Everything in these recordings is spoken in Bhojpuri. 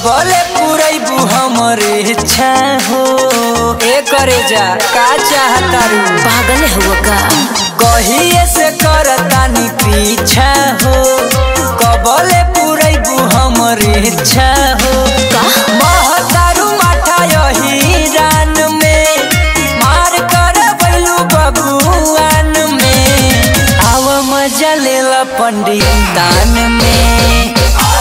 कबले पुरैबू हमर इच्छा हो ए करे जा का चाहतारू पागल हुआ का कहिए से करतानी पीछा हो कबले पुरैबू हमर इच्छा हो का महतारू माथा यही रान में मार कर बैलू बबुआन में आव मजा लेला पंडित दान में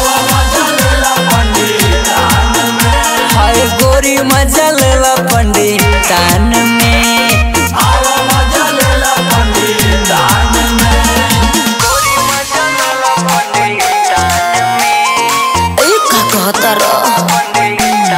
हाय गोरी मजा लेला पंडित दान में गोरी मजा लेला पंडित दान में ए का कहता रह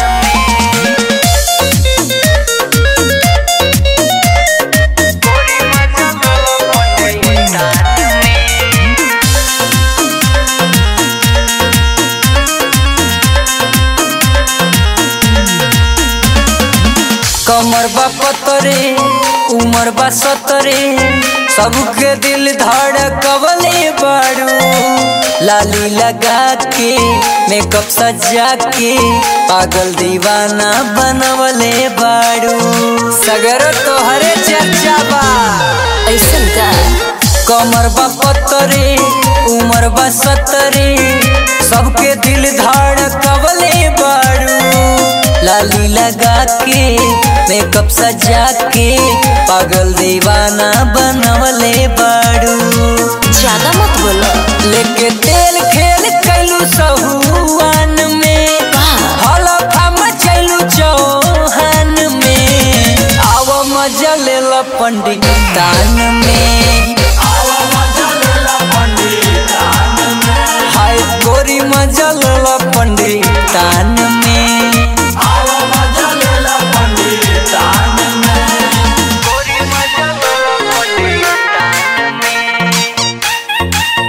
कमर बा पतरे उमर बा सतरे सबके दिल धड़कवले बाड़ू लाली लगा के मेकअप सजा के पागल दीवाना बनवले बाड़ू सगर तोहरे चर्चा बा ऐसन का कमर बा पतरे उमर बा सतरे सबके दिल धड़कवले बाड़ू लाली लगा के मेकअप सजा के पागल दीवाना बनवले बाड़ू ज्यादा मत बोलो लेके तेल खेल कैलू सहुआन में हलफा मचैलू चौहान में आव मजा लेला पंडित दान में हाय गोरी मजा लेला पंडित दान में गोरी मजा लेला पंडित दान में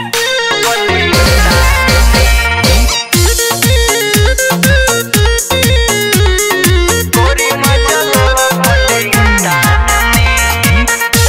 गोरी मजा लेला पंडित दान में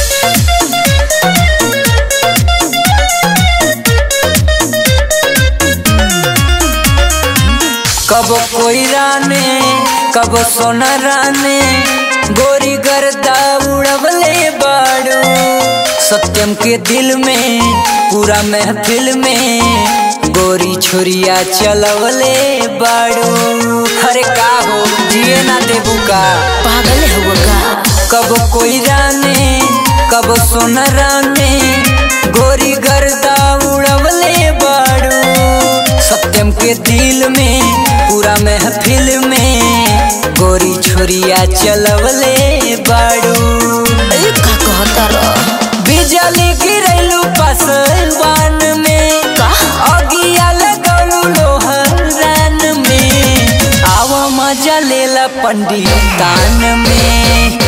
कब कोई राने कब सोना राने गोरी गर्दा उड़वले बाड़ू सत्यम के दिल में पूरा महफिल में गोरी छुरिया चलवले बाड़ू अरे का हो जिए ना देबू का पागल हुआ का कब कोई राने कब सोना राने गोरी गर्दा उड़वले बाड़ू सत्यम के दिल में पूरा महफिल में गोरी छुरिया चलवले बाड़ू ए का कहता रह बिजली गिरैलू पसवान में का अगिया लगौलू लोहरान में आव मजा लेला पंडित दान में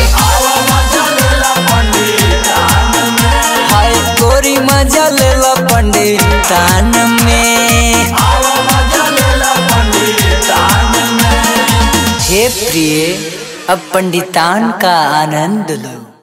हाय गोरी मजा लेला पंडित दान में हे प्रिय अब पंडितान का आनंद लो